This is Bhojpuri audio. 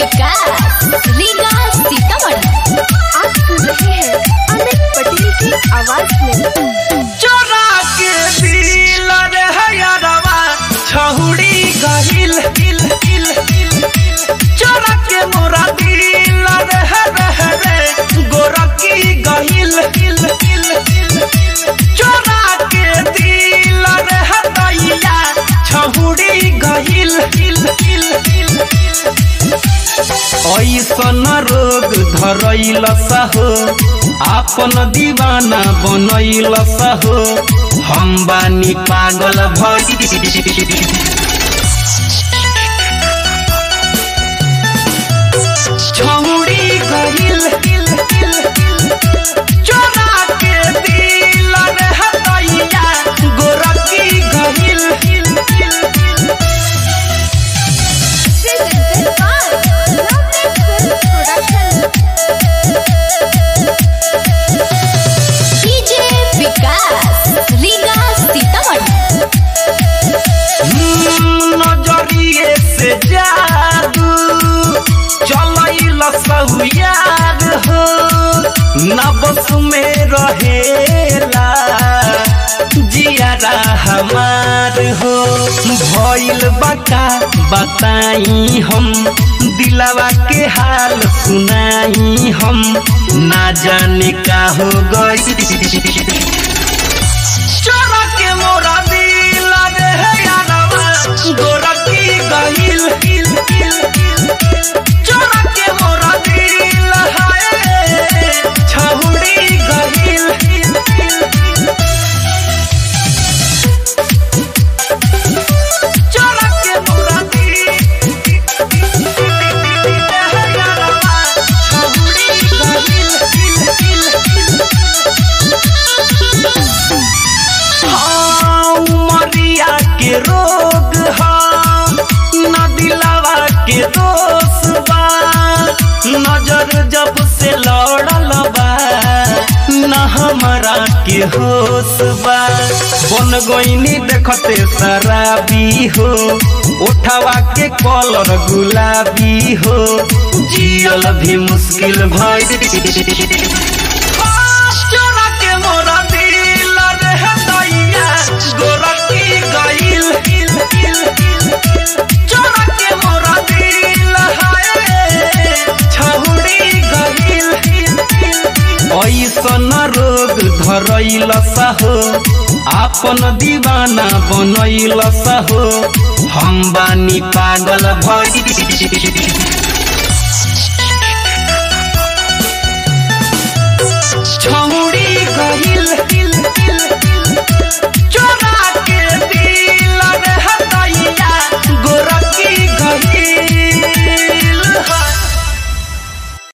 विकास रीगा सीतामढ़ी आप सुन रहे हैं अमित पटेल की आवाज में चोरा के दिल रे हयरवा छहुड़ी गहिल हिल हिल हिल चोरा के मोरा दिल रे हरे रे गोरकी गहिल हिल हिल हिल चोरा के दिल रे हदैया छहुड़ी गहिल हिल हिल हिल ऐसन रोग धरैल सहो आपन दीवाना बनैल सहो हम बानी पागल भई छौड़ी गहिल हिल हिल चोरा के दिल रे हदैया गोरकी गहिल हिल हिल हिल Presented by Lovely Film Production. DJ Vikas Riga Sitamarhi नजरिए से जादू चलैल सहुयार हो नबस में रहेला जियारा हमार हो भइल बका बताई हम दिलवा के हाल सुनाई हम ना जाने का हो गई चोरा के मोरा दिल रे यारवा गोरकी गहिल हिल हिल हिल चोरा के मोरा दिल हाय छहुड़ी गहिल हिल हिल हिल चोरा के मोरा दिल यारवा छहुड़ी गहिल हिल हिल हिल हाँ, उमरिया के रोग हाँ न दिलावा के दोष बा नजर जब से लड़ल बा न हमारा के होश बा बन गईनी देखते शराबी हो उठावा के कलर गुलाबी हो जियल भी मुश्किल भई चोरा के मोरा दिल रे हदैया गोरकी गइल हिल हिल हिल चोरा के मोरा दिल हाय छहुड़ी गइल हिल हिल ऐसन रोग धरैल सहो आपन दीवाना बनैल सहो हम बानी पागल भई